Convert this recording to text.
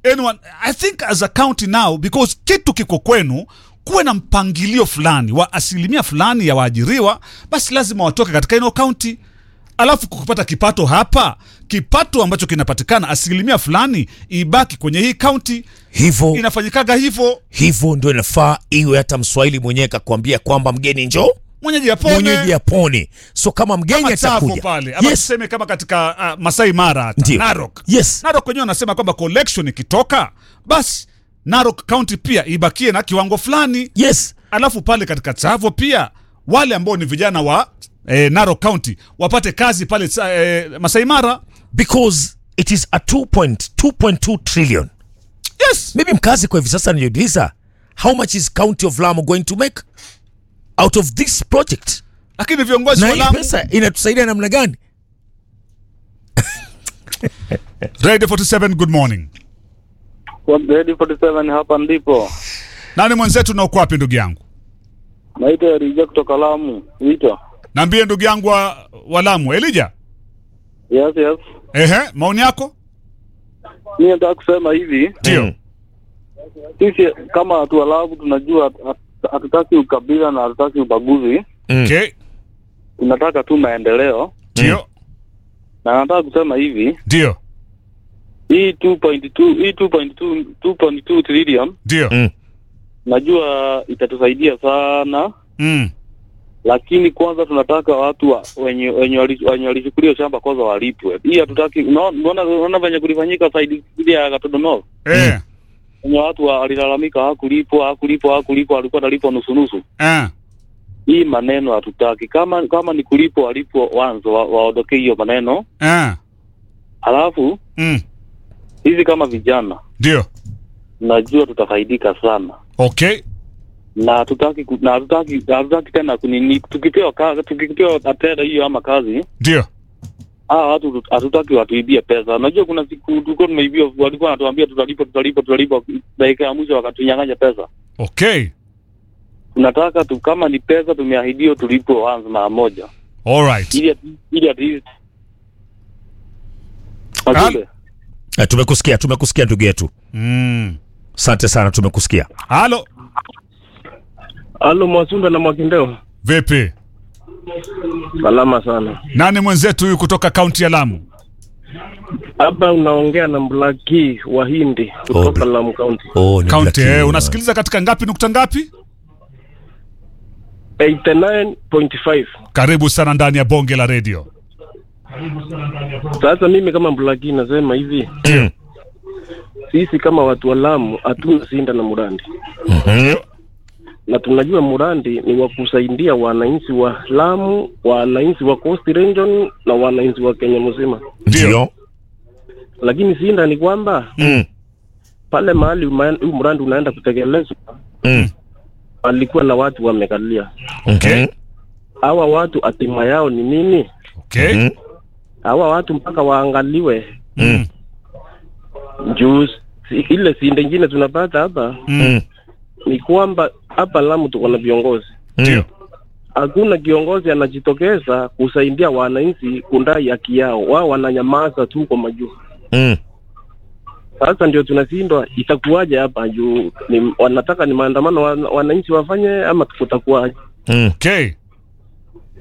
anyone i think as a county now because kitu kiko kwenu kuwe na mpangilio fulani wa asilimia fulani ya waajiriwa basi lazima watoke katika ino kaunti alafu kupata kipato hapa kipato ambacho kinapatikana asilimia fulani ibaki kwenye hii kaunti hivyo inafanyikaga hivyo hivyo ndio inafaa iwe hata mswahili mwenyewe kakwambia kwamba mgeni njo mwenyeji apone mwenyeji apone so kama mgeni kama Tsavo atakuja pale ama yes, tuseme kama katika uh, Masai Mara hata Ndio. Narok yes. Narok wenyewe wanasema kwamba collection ikitoka basi Narok County pia ibakie na kiwango fulani yes alafu pale katika Tsavo pia wale ambao ni vijana wa eh, Narok County wapate kazi pale tsa- eh, Masai Mara because it is a 2.2 trillion yes maybe mkazi kwa hivi sasa nijiuliza how much is county of Lamu going to make out of this project lakini viongozi na wa hii Lamu pesa inatusaidia namna gani Radio 47 good morning Ready 47 hapa ndipo. nani mwenzetu na uko wapi ndugu yangu Naitwa Erija kutoka Lamu. Wito. naambie ndugu yangu wa, wa Lamu Elija Yes, yes. ehe maoni yako Mimi nataka kusema hivi, ndio Mm. sisi kama watu wa Lamu tunajua hat- hatutaki ukabila na hatutaki ubaguzi, Mm. okay tunataka tu maendeleo. ndio Na nataka kusema hivi, ndio hii 2.2 hii 2.2 2.2 trillion ndio Mm. najua itatusaidia sana, mm. lakini kwanza tunataka watu wa, wenye wenye wali- wenye walichukulia shamba kwanza walipwe. Hii hatutaki. Unaona unaona- unaona venye kulifanyika saidi ile ya Gatodo North eh. wenye watu wa- walilalamika hakulipwa hakulipwa hakulipwa, alikuwa analipwa nusu nusu. Eh. Hii maneno hatutaki. Kama kama ni kulipwa walipwa wanzo, wa- waondokee hiyo maneno. Eh. Halafu Mm. hizi kama vijana, ndio najua tutafaidika sana okay na hatutaki ku- na hatutaki hatutaki tena kunini, tukipewa kazi tukipewa tena hiyo ama kazi ndio hawa watu tut- hatutaki watuibie pesa. Unajua kuna siku tulikuwa tumeibiwa, walikuwa wanatuambia tutalipa tutalipa tutalipa, dakika ya mwisho wakatunyang'anya pesa. okay Tunataka tu, kama ni pesa tumeahidiwa tulipwe wanzo mara moja alright ili at- ili at least Wajumbe, Eh, tumekusikia tumekusikia ndugu yetu mm. asante sana tumekusikia halo Halo Mwasunda na Mwakindeo, vipi salama sana. nani mwenzetu huyu kutoka kaunti ya lamu Hapa unaongea na Mblaki wa Hindi kutoka Oh, Lamu County. oh, ni kaunti Black eh, King. unasikiliza katika ngapi nukta ngapi 89.5. karibu sana ndani ya bonge la redio Sasa mimi kama Mblaki nasema hivi, Mm. sisi kama watu wa Lamu hatuna sinda na Murandi, Mhm. na tunajua Murandi ni wa kusaidia wananchi wa Lamu, wananchi wa Coast Region na wananchi wa Kenya mzima, ndio lakini sinda ni kwamba Mm. pale mahali uma- huu mradi unaenda kutekelezwa Mm. alikuwa na watu wamekalia. okay Mhm. Hawa watu hatima yao ni nini? okay Mhm. hawa watu mpaka waangaliwe mm. juu si- ile sinde ingine tunapata hapa Mm. ni kwamba hapa Lamu tuko na viongozi, ndio hakuna kiongozi anajitokeza kusaidia wananchi kundai haki yao, wao wananyamaza tu kwa majuu. Mm. Sasa ndio tunashindwa, itakuwaje hapa juu ni, wanataka ni maandamano wan, wananchi wafanye ama kutakuwaje? Mm. okay